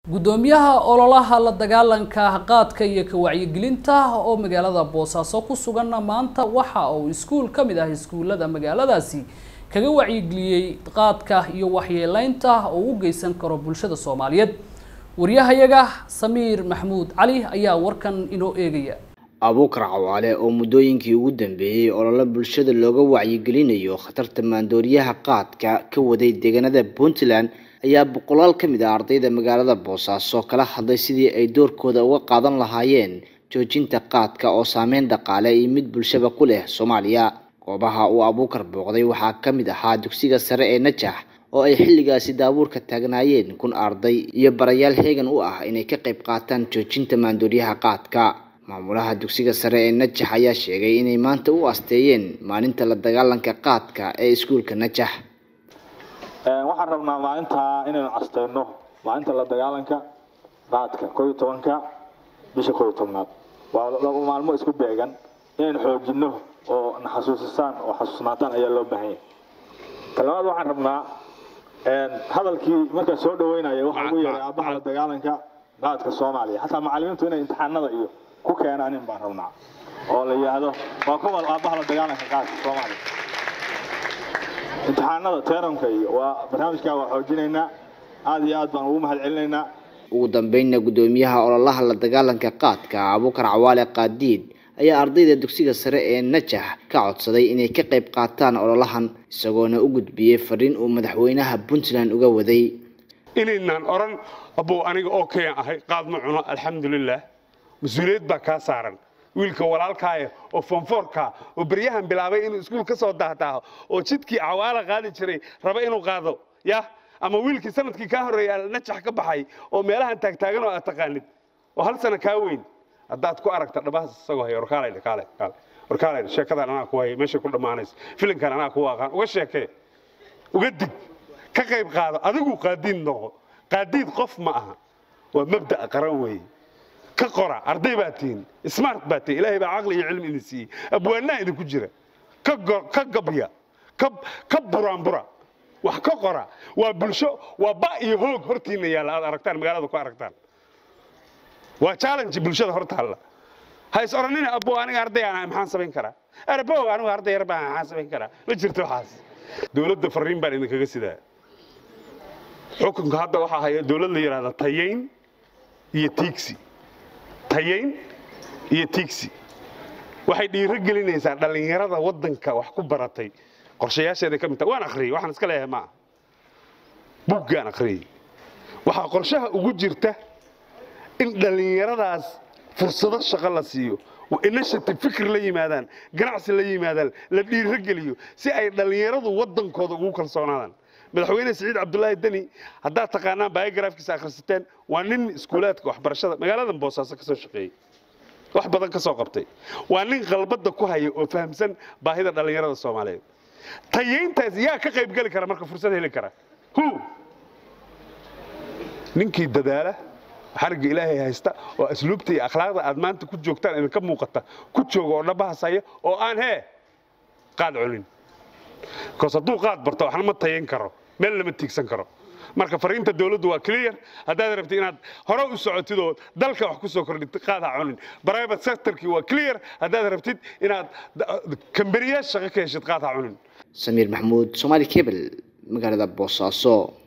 gudoomiyaha ololaha la dagaalanka qaadka iyo ka wacyigelinta oo magaalada boosaaso ku suganna maanta waxa uu iskuul ka mid ah iskuullada magaaladaasi kaga wacyigeliyey qaadka iyo waxyeeleynta oo u geysan karo bulshada soomaaliyeed waryahayaga samiir maxmuud cali ayaa warkan inoo eegaya abuukar cawaale oo muddooyinkii ugu dambeeyey olole bulshada looga wacyigelinayo khatarta maandooriyaha qaadka ka waday deegaanada puntland ayaa boqolaal ka mid ah ardayda magaalada boosaaso kala hadlay sidii ay doorkooda uga qaadan lahaayeen joojinta qaadka oo saameyn dhaqaale iyo mid bulshaba ku leh soomaaliya goobaha uu abuukar booqday waxaa ka mid ahaa dugsiga sare ee najax oo ay xilligaasi daabuurka taagnaayeen kun arday iyo barayaal heegan u ah inay ka qayb qaataan joojinta maandooriyaha qaadka maamulaha dugsiga sare ee najax ayaa sheegay inay maanta u asteeyeen maalinta la dagaalanka qaadka ee iskuulka najax waxaan rabnaa maalintaa inaynu casteyno maalinta la dagaalanka qaadka koo iyo tobanka bisha koo iyo tobnaad waa laba maalmo isku beegan inaynu xoojino oo na xasuusisaan oo xasuusnaataan ayaa loo baahan yahay talabaad waxaan rabnaa hadalkii markaa soo dhaweynaya waxaa ugu yeeray aabaha la dagaalanka qaadka soomaaliya xataa macalimiintu inay imtixaanada iyo ku keenaanin baan rabnaa oo la yidhaahdo waa kuwa aabaha la dagaalanka qaadka soomaaliya imtixaanada teeramka iyo waa barnaamijkaa waa xoojinaynaa aada iyo aad baan ugu mahad celinaynaa ugu dambeynna guddoomiyaha ololaha la dagaalanka qaadka abuukar cawaale qaadiid ayaa ardayda dugsiga sare ee najax ka codsaday inay ka qayb qaataan ololahan isagoona u gudbiyey fariin uu madaxweynaha puntland uga waday inaynaan odhan abow aniga oo kayan ahay qaad ma cuno alxamdulilah mas-uuliyad baa kaa saaran wiilka walaalkaaya oo fonfoorkaa oo beryahan bilaabay inuu iskuul ka soo dahdaaho oo jidkii cawaala qaadi jiray raba inuu qaado ya ama wiilkii sanadkii kaa horreeya najax ka baxay oo meelahan taagtaagan oo aad taqaanid oo hal sana kaa weyn haddaad ku aragta dhabahaas isagoo haya warkaalayna kaale kaale warkaalayna sheekadan anaa ku haya meeshay ku dhammaanaysa filinkan anaa ku aqaan uga sheekee uga dig ka qayb qaado adigu qaadiid noqo qaadiid qof ma aha waa mabda'a qaran weeye ka qora arday baa tihin smart baa tihin ilaahay baa caqli iyo cilmi idin siiyey abwaanaa idinku jira ka gabya ka buraanbura wax ka qora waa bulsho waa ba iyo hoog hortiina yaalla aad aragtaan magaalada ku aragtaan waa challenge bulshada hor taalla ha is odhanina abo aniga arday aan ahay maxaan samayn karaa arbow anigu arday yar baan maxaan samayn karaa ma jirto waxaas dowladda fariin baan idinkaga sidaa xukunka hadda waxaa haya dowlad la yidhahda tayayn iyo tiigsi tayayn iyo tiigsi waxay dhiiro gelinaysaa dhallinyarada waddanka wax ku baratay qorshayaasheeday ka mid tahay waan akhriyey waxaan iska leeyahay ma aha buggaan akhriyey waxaa qorshaha ugu jirta in dhallinyaradaas fursado shaqo la siiyo initiative fikir la yimaadaan ganacsi la yimaadaan la dhiiro geliyo si ay dhallinyaradu waddankooda ugu kalsoonaadaan madaxweyne siciid cabdulaahi deni haddaad taqaanaan biografkiisa akhrisateen waa nin iskuulaadka waxbarashada magaaladan boosaaso ka soo shaqeeyey wax badan ka soo qabtay waa nin qalbadda ku haya oo fahamsan baahida dhallinyarada soomaaliyeed tayayntaas yaa ka qayb geli kara marka fursad heli kara hu ninkii dadaala xarigga ilaahay haysta oo asluubta iyo akhlaaqda aad maanta ku joogtaan idinka muuqata ku jooga oo dhabahas haya oo aan hee qaad culin bikoos hadduu qaad barto waxna ma tayan karo meel lama tiigsan karo marka fariinta dowladdu waa clear haddaad rabtid inaad hore u socotid oo dalka wax ku soo kordhid qaad ha cunin private sectorkii waa clear haddaad rabtid inaad kamberiyaal shaqo ka heshid qaad ha cunin samiir maxmuud somaali cable magaalada boosaaso